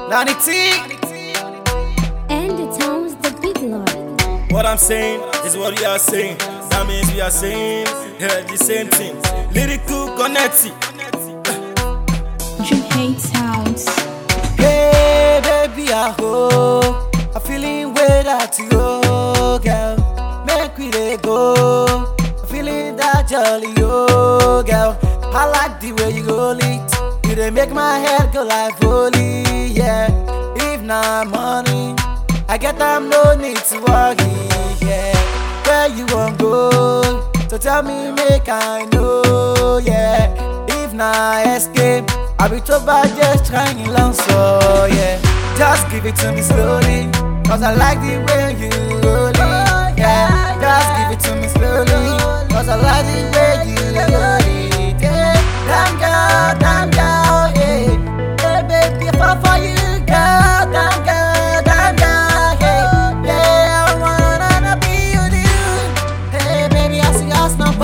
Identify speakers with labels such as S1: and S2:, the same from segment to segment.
S1: Nani T.
S2: And the town's the big lord.
S3: What I'm saying is what we are saying. That means we are saying yeah, the same thing. Lyrical connecting.
S2: Dream hate sounds.
S1: Hey, baby, I hope I'm feeling way that you go, girl. Make we dey go. I'm feeling that jolly, oh, girl. I like the way you go lit. You dey make my head go like holy, yeah. If not money, I get them no need to worry, yeah. Where you want go? So tell me, make I know, yeah. If not escape, I be too bad just trying long, so yeah. Just give it to me slowly, cause I like the way you roll it, yeah. Just give it to me slowly, cause I like the way you roll it, yeah. Damn girl, damn girl, yeah. Hey baby, I fall for you, girl, damn girl, damn girl, yeah. Yeah, I wanna be with you. Hey baby, I see us no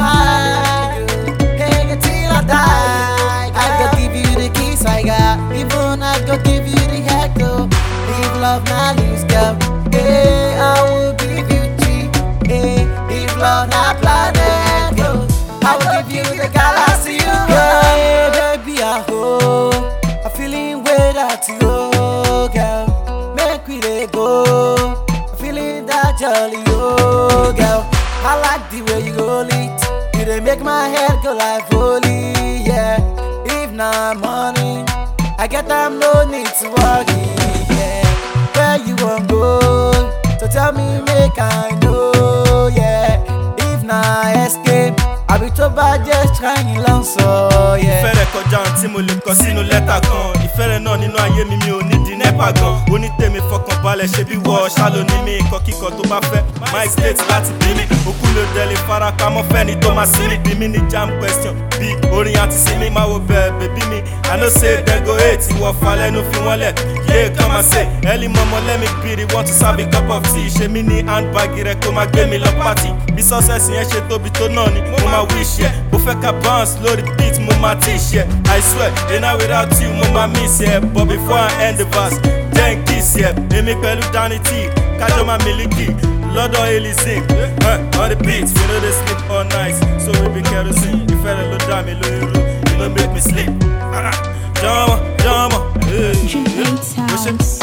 S1: bad. Hey, until I die, I go give you the kiss I got. Even I go give you the heck though. If love not lose, girl. Hey, I will give you G. Hey, if love not planet, girl. I will give you the galaxy. Hey, baby, I hope I'm feeling way that you go, girl. Make we dey go. I'm feeling that jolly, oh, girl. I like the way you roll it. You dey make my head go like holy, yeah. If not money, I get them no need to worry, yeah. Where you want go? So tell me, make I know, yeah. If not escape, I be too bad just trying long, so yeah.
S3: ìfẹ́ rẹ̀ kọjá ohun tí mo lè kọ sínú lẹ́tà kan ìfẹ́ rẹ̀ náà nínú ayé mi mi ò ní di nẹ́pà gan onítèmi fọkàn balẹ̀ ṣe bí wọ́ ṣálo ní mi ikọ̀ kíkọ tó bá fẹ́ mike state láti bí mi òkú ló dẹ̀lé farapamọ́ fẹ́ni tó máa sí mi bí mi ní jam question bí orin àti sinmi máa wo bẹ́ẹ̀ bèbí mi i know say dem go hate ìwọ falẹ́nu fi wọ́n lẹ̀ yé kàn máa ṣe early mọ́mọ́ lẹ́mi bìrì want to serve a cup of tea ṣe mí ní handbag rẹ̀ kó máa gbé mi lọ pàtì bí success yẹn ṣe tóbi tó náà ni mo máa wish yẹ bó fẹ́ ká bounce lórí beat mo máa teach yẹ i swear iná without you mo máa miss yẹ but before i end the verse then kiss yẹ èmi pẹ̀lú danny t kájọ máa miliki lọ́dọ̀ elizin uh, on the beat we no dey sleep all night so we be kerosene ìfẹ́ rẹ̀ ló dá mi lórí ru you no make me sleep jọmọ jọmọ
S2: Dream hate sounds.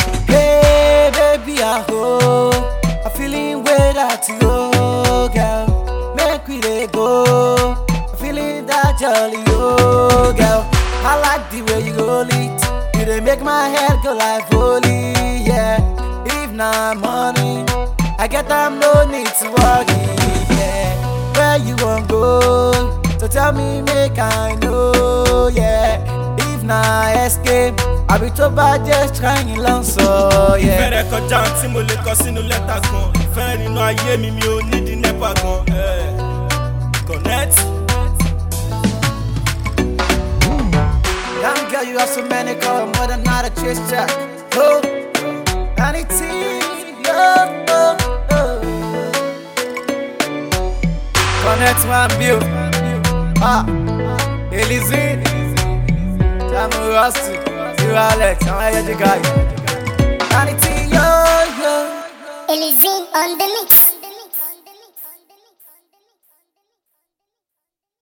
S1: Hey, baby, I hope I'm feeling way that you go, girl. Make we dey go. I'm feeling that jolly, oh, girl. I like the way you roll it. You dey make my head go like holy, yeah. If not money, I get them no need to worry, yeah. Where you want go? So tell me, make I know, yeah. If not escape, I be too bad just trying long, so yeah.
S3: ìfẹ́ rẹ̀ kọjá ohun tí mo lè kọ sínú lẹ́tà kan ìfẹ́ rẹ̀ nínú ayé mi mi ò ní di nẹ́pà gan eh, connect.
S1: Young girl, you have so many color, more than not a chase check. Oh, anything, oh, oh, oh. Connect one view. Ah, Elizine, Tamu Rusty, you Alex, I'm a guy. Anything, yo, yo.
S4: Elizine on the mix.